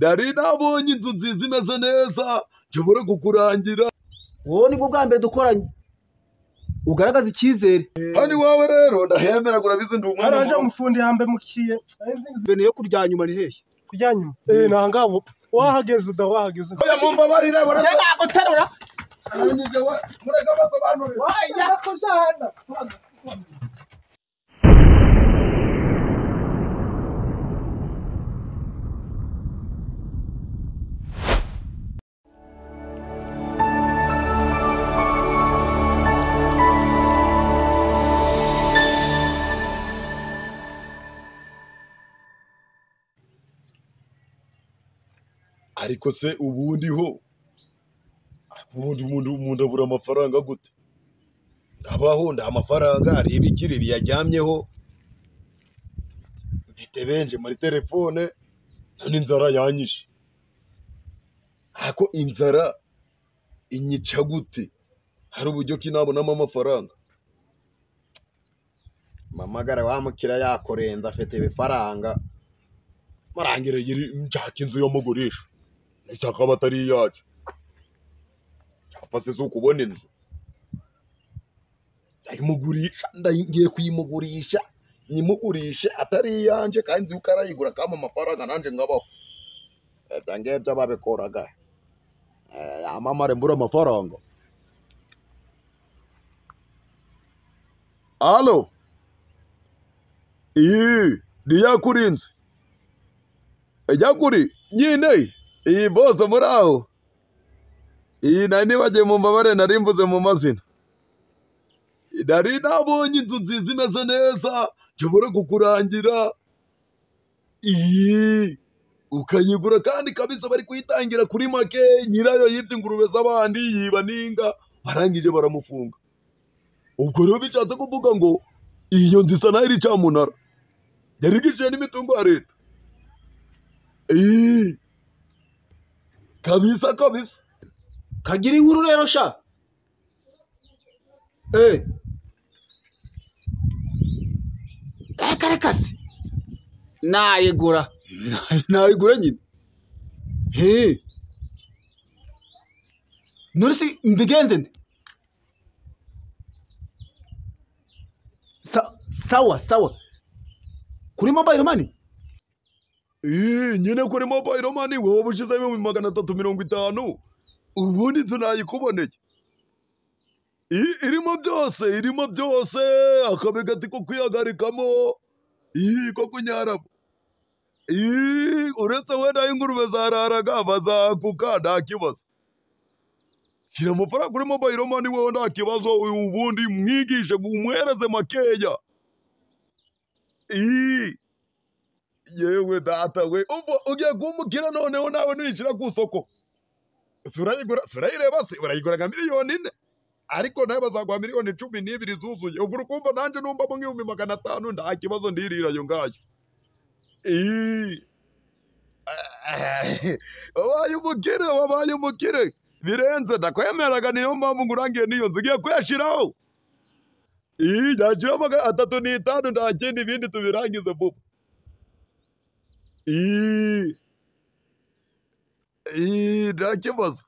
nari nabonye inzu nziza imeze neza nshobora kukurangira wowe nibwo bwa mbere dukoranye ugaragaza icyizere hano iwawe rero ndahemera urabizi ndi haraje umwana umufundi yambaye mukiye bene yo kurya nyuma ni hehe kujya nyuma eh nangabo wahageze udahageze oya mumbabarire je naguterura barangije we mureke basobanurire wajya kujana ariko se ubundi ho ubundi umuntu umuntu abura amafaranga gute ndabaho nda amafaranga hari ibikiri biyaryamyeho mfite benshi muri telefone none inzara yanyishe ako inzara inyica gute hari uburyo ki nabonamo amafaranga mamagara wa mukira yakorenze afite ibifaranga marangire yiri nshaka inzu y'umugurisha nshaka aba atari iyacu cyapfa se si ukubona inzu ndayimugurisha ndayi- ngiye kuyimugurisha nyimugurishe atari iyanjye kandi nzi yuko arayigura akama amafaranga nanjye ngabaho ibyo ngibyo babikoraga Eh, yamamare mbura amafaranga alo iyi ni yakurinze ijya kuri nyine iyi bose muri aho iyi nari nibagiwe mu mbabare nari mvuze mu mazina nari nabonye inzu nziza imeze neza nshobora kukurangira iyi ukayigura kandi kabisa bari kuyitangira kuri make nyirayo yibye ingurube z'abandi yiba n'inga barangije baramufunga ubwo rero bishatse kuvuga ngo iyo nzu isa naho iri cyamunara yari igiciyemo n'imitungo ya leta Ee, kabisa kabisa kagira inkuru rero sha eh reka reka se nayigura nayigura nyine he none se mbigenze nde Sa- sawa sawa kuri mobile money Ee, nyine kuri mobile money wowe ushizeho ibihumbi magana atatu mirongo itanu ubundi inzu nayikuboneye Ee, irimo byose irimo byose akabegati ko kwihagarikamo Ee, ko kunyaramo Ee, uretse wenda ingurube zararaga bazakuka nta kibazo shyira amafaranga kuri mobile money wowe nta kibazo ubundi mwigishe umwereze makeya Ee. yewe data we ubu ugiye kumukira noneho nawe nuyishyira ku isoko Ese urayigura ese urayireba se urayigura nka miliyoni ine ariko nawe bazaguha miliyoni cumi n'ibiri zuzuye ubwo ukumva nanjye numbamo nk'ibihumbi magana atanu nta kibazo ndirira ayo ngayo Ii. wabaye umukire wabaye umukire birenze ndakwemeraga niyo mpamvu ngurangiye n'iyo nzu ugiye kuyashyiraho iyi nyashyiraho magana atatu n'itanu nta kindi ibindi tubirangize vuba Ii. Ii, nta kibazo.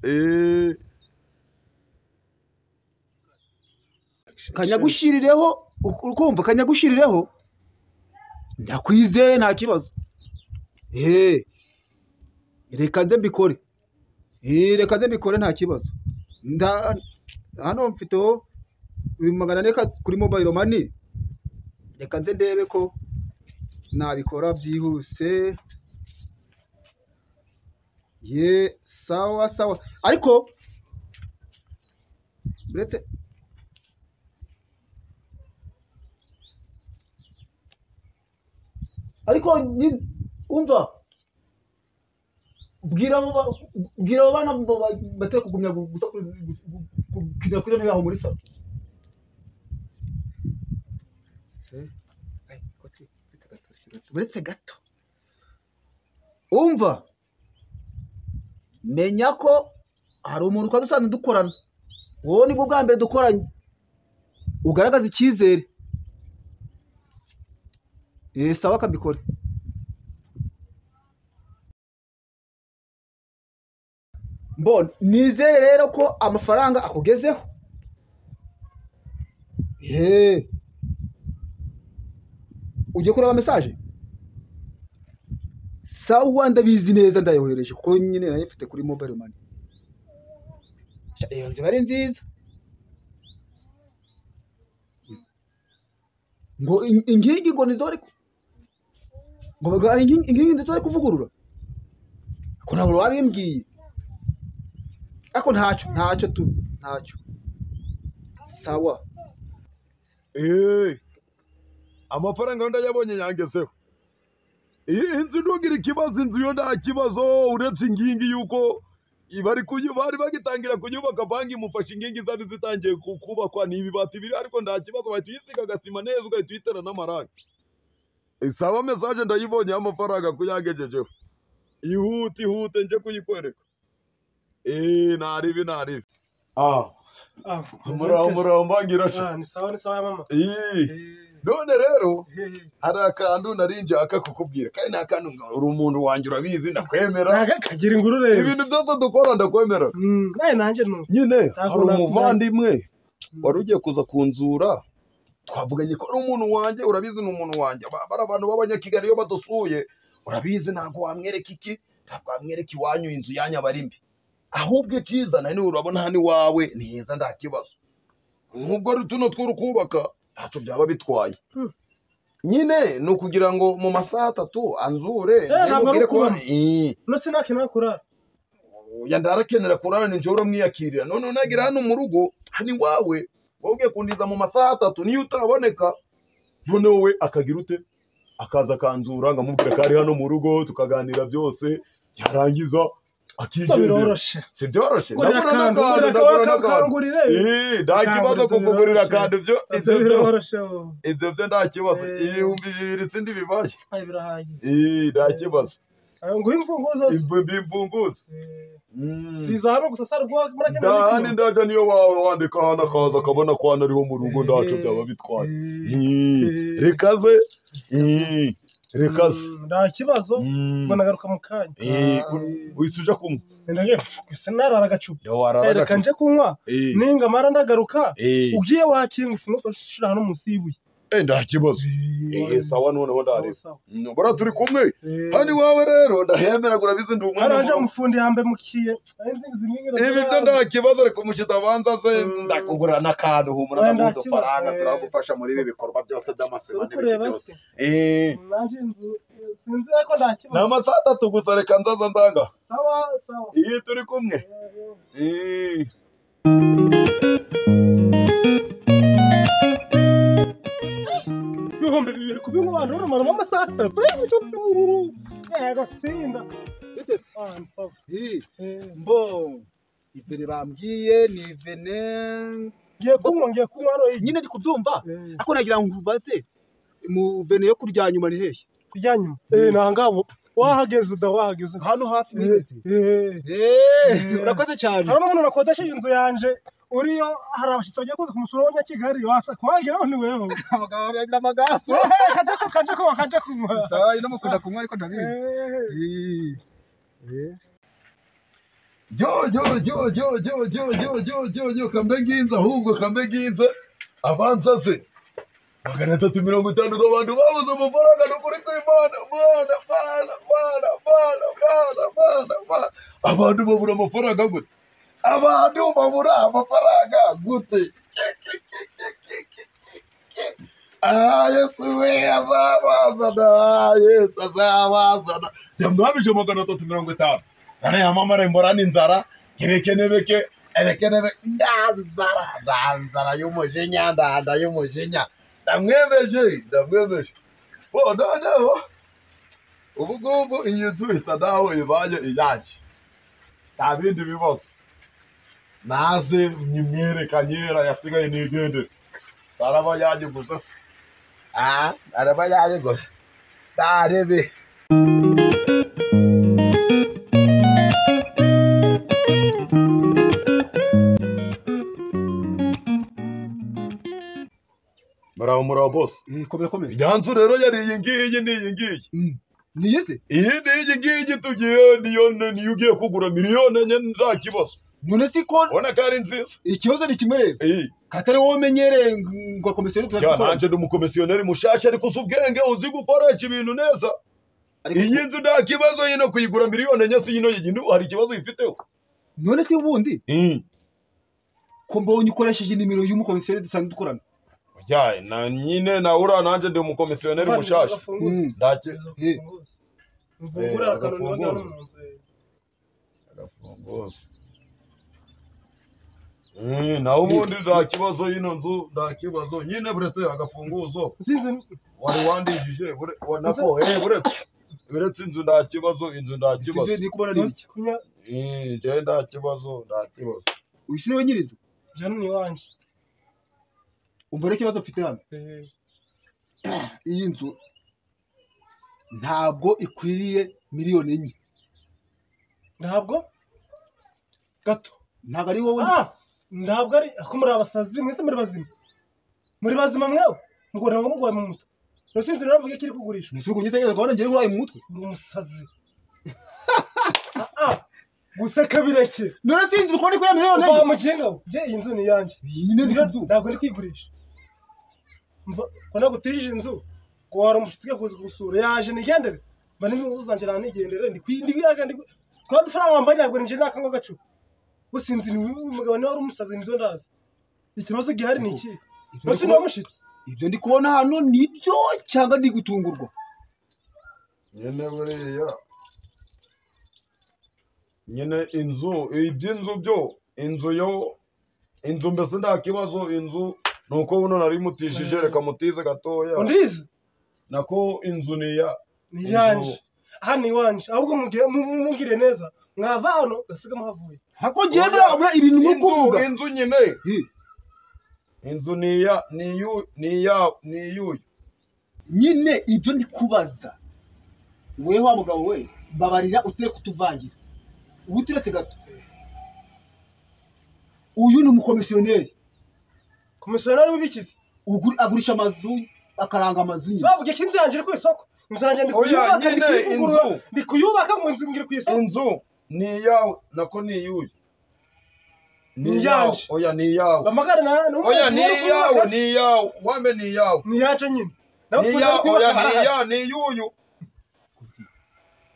Ii. kanyagushirireho uk- ukumva kanyagushirireho ndakwizeye nta kibazo Eh, reka nze mbikore Eh, reka nze mbikore nta kibazo Nda- hano mfiteho ibihumbi magana ane ka- kuri mobile money reka nze ndebe ko nabikora byihuse ye sawa sawa ariko uretse ariko nyi- umva bwira abo ba- bwira abo bana ngo ba- batari kugumya gu- gusa kuri- gu- gu- gu- kugera kuri zone yaho muri salo uretse gato umva menya ko hari umuntu twari dusanzwe dukorana wowe nibwo bwa mbere dukoranye ugaragaza icyizere Eh, sawa akabikora mbona nizere rero ko amafaranga akugezeho eee ugiye kureba mesaje sawa ndabizi neza ndayohereje kuko nyine nayo mfite kuri mobile money Sha, iyo nzira ari nziza ngo in- inkingi ngo nizo bari ku- ngo baga- inkingi inkingi nizo bari kuvugurura ko ntabwo wabimbwiye ariko ntacyo ntacyo tu ntacyo sawa Eh, amafaranga yo ndayabonye yangezeho iyi inzu ntugira ikibazo inzu yo nta kibazo uretse ingingi y'uko bari kuyu- bari bagitangira kuyubaka banki imufasha ingingi zari zitangiye ku- kubakwa ni ibibati biri ariko nta kibazo wahita uyisiga agasima neza ugahita uyitera n'amarangi isaba mesaje ndayibonye y'amafaranga kuyangejejeho ihute ihute njye kuyikwereka eee naribi naribi ah Ah, muraho muraho mbagira sha Ah, ni sawa ni sawa ya mama Ih, Eh, none rero eh, eh. hari akantu nari njyaka kukubwira kandi nta kantu ngo uri umuntu wanjye urabizi ndakwemera ntago kagira ingurube ibintu byose dukora ndakwemera Mm, nawe nanjye ni uko. nyine Ntabwo hari na- umuvandimwe Mm. wari ugiye kuza kunzura twavuganye ko ari umuntu wanjye urabizi ni umuntu wanjye Ba- bari abantu b'abanyakigali iyo badusuye urabizi ntabwo wamwereka iki ntabwo wamwereka iwanyu inzu yanyu aba ari mbi ahubwo icyiza nawe niwe urabona hano iwawe ni heza nta kibazo nk'ubwo ari tuno tw'urukubaka ntacyo byaba bitwaye Mm. nyine ni ukugira ngo mu masaha atatu anzure ntabwo ari ndimubwire ko ukubona. Ih, no sinakenera kurara oya ndarakenera kurara nijoro uramwiyakirira none unagira hano mu rugo hani wawe wowe ugiye kundiza mu masaha atatu niyo utaboneka none wowe akagira ute akaza akanzura nkamubwira ko ari hano mu rugo tukaganira byose yarangiza Ibyo akigendera biroroshe si byoroshye gurira ndabona akantu n'akantu gurira ndabona akantu n'akantu kangurire Eh, nta Ntabwo kibazo ibyo kukugurira biroroshye. akantu byo ibyo ibyo byo biroroshe oh. ibyo byo nta kibazo Eh. ibihumbi bibiri sindi bibaye Ay, birahagije Eh, nta kibazo Ah, nguhe imfunguzo zose ibihumbi imfunguzo Eh, Mm. si za hano gusa sarwa murajya muri ndahani sima. ndaje niyo wawe wandika ahantu akaza akabona ko hano ariho mu rugo ntacyo Eh, byaba bitwaye eh, Ih, rekaze Ih, rekaze mm, nta kibazo Mm. ubwo nagaruka mu kanya Ih, uhise uja kunywa Nenda nge, gusa narara agacupa Ya warara reka gato. nje kunywa Ih, ninga mara ndagaruka ih, ugiye wakingusa umufashe ushira hano munsi y'ibuye eh, nta kibazo Eh, sawa noneho ndareba Mm, bora turi kumwe hani wawe rero ndahemera ngo urabizi ndi umwana aranje wawe. umufundi yambe mukiye Ari nzingizi nkingira ibi byo zirara. nta kibazo ariko umushizi abanza ze Mm. ndakugurira n'akantu humura Oya, nta n'ubundi kibazo. ufaranga Eh. turagufasha muri ibi bikorwa byose by'amasiba Uri n'ibiki kureba byose se Eh. nanje inzu sinzi ariko nta ni kibazo amasaha atatu gusa reka nzaza ndanga sawa sawa iyo turi kumwe Eh. ibihumbi bibiri ku bihugu abantu barumaramo amasaha atatu yego sinda Ah, ni sawa. eee Eh, mbo ivene bambwiye ni ivene ngiye kunywa ngiye kunywa hano iyi nyine ndi kubyumva Eh, ariko nagira ngo ubaze mu vene yo kurya nyuma ni hehe kurya nyuma Eh, nanga ubu. wahageze uda wahageze hano hafi n'ibiti Eh. eee Eh. urakoze cyane harimo umuntu nakodesheje inzu yanjye uriyo hari abashyitsi bagiye kuza kumusura abanyakigali wasa kumwagiraho ni wewe abagabo babiri n'amagaso kajya ku kajya kunywa kajya kunywa sawa ndamukunda kunywa ariko ndabizi Eh, Eee. Eee. yo yo yo yo yo yo yo yo yo yo kambe nginze ahubwo kambe nginze abanza se magana atatu mirongo itanu ku bantu babuze amafaranga ni ukuri kw'imana mana mana mana mana mana mana mana abantu babura amafaranga gute abantu babura amafaranga gute Ah, Yesu we azabazana Yesu azabazana ndamwabije magana atatu mirongo itanu arayamamare mborana inzara ntibekenebeke ebekenebe ndanzara ndanzara y'umujinya ndanda y'umujinya ndamwemeje ndamwemeje bo noneho ubu ngubu iyi nzu isa naho ibaye iyanjye nta bindi bibazo naze nyimwerekanye yasigaye nigendere araba yanjye gusa se ah araba yanjye gusa ntarebe muraho muraho bose Eee, komera komera Iyi nzu rero yari iyi ngiyi ni iyi ngiyi niyo se iyi n'iyi ngiyi tugiye niyo niyo ugiye kugura miliyoni enye nta kibazo none si ko ubona ko ari nziza ikibazo ni kimwe rero iyi katari wowe umenyereye ngo komiseri cyane turakora nanjye ndi umukomisiyoneri mushasha ariko uzi ubwenge uzi gukoresha ibintu neza iyi nzu nta kibazo yino kuyigura miliyoni enye si yino yigindi hari ikibazo uyifiteho none si ubundi iyi ko mbonye ukoresheje inimero y'umukomiseri dusanzwe dukorana ujyaye na nyine na ura nanjye ndi umukomisiyoneri mushasha Mm. ndake Eh. mvungura Eh, akantu niba agafungura. ndabona mu nzu eh. agafunguzo Eh, naho ubundi nta kibazo y'ino nzu nta kibazo nyine buretse agafunguzo sinzi wari wandikije bure- wa- nako eh, buretse buretse inzu nta kibazo inzu nta kibazo Sibyo ndi kubona ari nzi iki kunya Eh, njyewe nta kibazo nta kibazo uyu si we nyir'inzu jana ni iwanje umva rero ikibazo mfite hano Eh, iyi nzu ntabwo ikwiriye miliyoni enye ntabwo gato ntabwo ari wowe Ah, ntabwo ari ako muri abasazi mwese muri bazima muri bazima mwewe mugora ngo mugoye mu mutwe rero sinzi rero mvuge kiri kugurisha nisuku ngitekereza kubona njyewe nkuraye mu mutwe ni umusazi Ah, ah, guseka bireke none sinzi kubona ikwiriye miliyoni uva enye mu gihe ngaho njye iyi nzu ni iyanjye nyine ndi kubyumva ntabwo ndi kwigurisha mva ko nagutije inzu ngo wari umushyitsi ugiye kuza kugusura yaje nigendere mba n'inzu zanjye nawe nigendere ndi kwi- ndi kwiyaga ndi kwi- twa dufaranga wambaye ntabwo ninjye nakanga agacu gusinzi ni wowe umugabo niwe wari umusazi nibyo ndazi ikibazo gihari ni iki Ibyo ndi bose ni kubona- umushyitsi ibyo ndi kubona hano nibyo cyangwa ndi gutungurwa nyine buriya nyine inzu iby'inzu byo inzu yo inzu mbese nta kibazo inzu ni uko buno nari mutishije Eh. reka mutize gatoya undizi nako inzu ni iya ni Inzu. iyanje aha ni iwanje ahubwo mugire- mu- mu- mungire neza mwava hano gasiga muhavuye hako ngiye nabura ibintu ni inzu ukuvuga inzu nyine Eh, inzu ni iya ni iyu ni iya ni iyuyu nyine ibyo ndi kubaza wowe wa mugabo we mbabarira utere kutuvangira uba uturetse gato uyu ni umukomisiyoneri komisiyoneri w'ibikizi Ugu- agurisha amazu akaranga amazu nyine bavuge ko inzu yanjye iri ku isoko inzu yanjye ndi Oya, kuyubaka ndi nyine kuyivugurura inzu. ndi kuyubaka ngo inzu ngire ku isoko inzu ni iyawe nako ni iyuyu Ni iyawe iyanje. oya ni iyawe amagare na n'umwe oya ni niyo uri kuyubaka iyawe se. ni iyawe wambe ni iyawe ni iyanje nyine nawe niya twari kuyubaka oya niya aha. niyuyu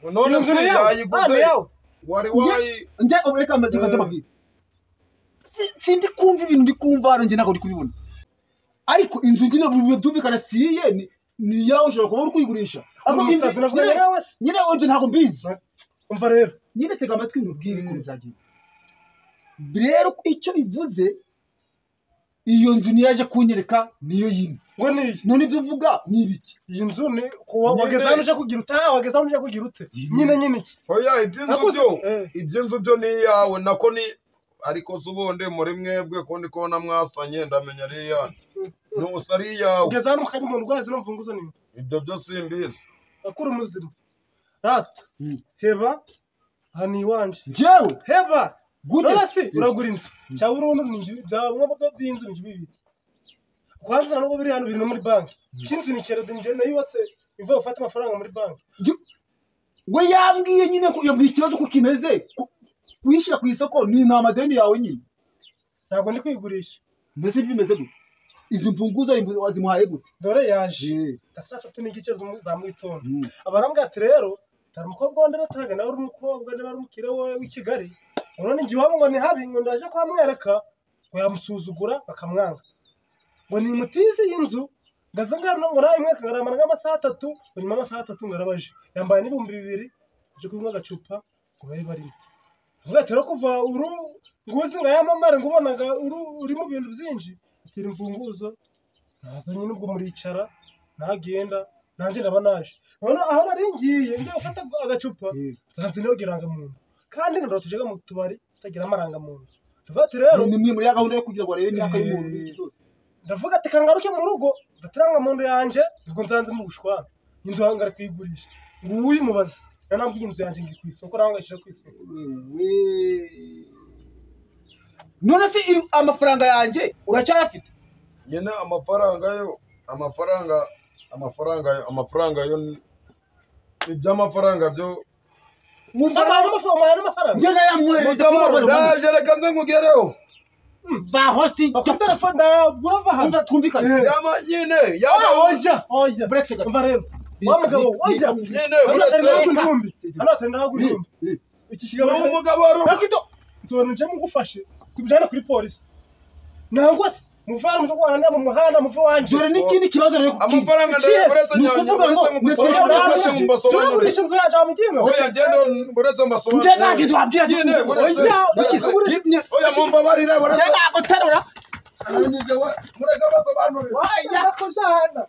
Iyo none nzu ni se iyawe Ah, ni yayiguze iyawe wari wayi njye ubu reka amaze Eh. mabwira Si- sindi kumva ibintu ndi kumva hano njye ntabwo ndi kubibona ariko inzu nyine biba byumvikana si iye ni- ni iyawe ushobora kuba uri kuyigurisha ariko Ni umusazi nyine- navuga nyine- nawe se. nyine ibyo ntabwo mbizi umva rero nyine tega amatwi nkubwire Mm. ukuntu byagiye rero icyo bivuze iyo nzu niyo yaje kunyereka niyo yindi ngo ni iyi none ibyo uvuga ni ibiki iyi nzu ni kuwa Nyine. wageze hano uje kugira ute aha wageze hano uje kugira ute Iyi nyine nyine iki oya iby'inzu Nakoze- byo Eh. iby'inzu byo ni iyawe nako ni ariko se ubundi muri mwebwe ko ndi kubona mwasanye ndamenya ari iyanyu nusa ari iyawe ugeze hano mukanya umuntu urwaye zino mfunguzo ni imwe. ibyo byo simbizi akura umuzima rata Mm. heba aha ni iwanje njyewe heba gute none se uragura inzu cyangwa urundi ni inzu byaba ngombwa ko by'inzu ni bibiri kwanza nubwo biri hano biri no muri banki cy'inzu ni kerode njye nayubatse ivuye gufata amafaranga muri banki Ju- we yambwiye nyine ko yambwiye ikibazo ko kimeze ku- kuyishyira ku isoko ni ni amadeni yawe nyine ntabwo ndi kwigurisha mbese ibyo bimeze gute izi mfunguzo imbu- wazimuhaye gute dore yaje saa tatu n'igice z'umu- za mu gitondo Mm. abarambwira ati rero hari umukobwa wa ndarataga nawe uri umukobwa niba ari umukire we w'i kigali urabona igihe iwabo ngo ni habi ngo ndaje kuhamwereka ngo yamusuzugura bakamwanga ngo ni mutizi y'inzu ngaza ngana ngo nawe mwereka ngaramara nk'amasaha atatu ngo nyuma y'amasaha atatu ngarabaje yambaye n'ibihumbi bibiri aje kunywa agacupa ngo babe barimo avuga ati rero kuva uru nguzi ngo yamamare ngo ubonaga uru uri mu bintu byinshi akira imfunguzo naza nyine ubwo muricara ntagenda nanjye ndaba naje none aho nari ngiye njya gufata agacupa Mm. nsanze niho irangamuntu kandi ndaratujaga mu tubari tutagira amarangamuntu ndavuga ati rero ni imwe muri ya gahunda yo kugira ngo barebe imyaka y'umuntu n'iki cyose. ndavuga ati kangaruke mu rugo ndatiranga mu nda yanjye ubwo nsanze mu bushwana inzu hangara kuyigurisha ngo uyimubaze nanambwiye inzu yanjye ngiri ku isoko nawe ngayishyira ku isoko Wewe. none se iri- amafaranga yanjye uracyayafite nyine amafaranga yo amafaranga amafaranga yo amafaranga yo ni- iby'amafaranga byo amafaranga amafaranga n'amafaranga njye yamwohereje mujya ndaje reka nze nkugereho bahosi bafite telefone nagura ava hanze twumvikane yaba nyine yaba Ah, oya oya buretse gato umva rero wa mugabo oya nyine hano uretse atari nawe igihumbi hano atari nawe igihumbi iki ni kigabo umugabo wari uri- rakito tubona nje mugufashe tubijyane kuri polisi nangwa se muvana muje guhana mu muhanda muve wanje dore n'ikindi kibazo rero amafaranga Yes, ndaye uretse ni nyanya ukuvuga ngo uretse mu mwe gusobanura twebwe uretse mu mbasobanure turagurisha inzu yacu amugenga oya ngende uretse njye mbasobanure ntabwo ibyo wabwira nyine uretse oya uretse- uretse- nyine- oya mumbabarire njye uretse ntabwo uterura Arangije we, mureke basobanurire Wajya. Narakubyahana.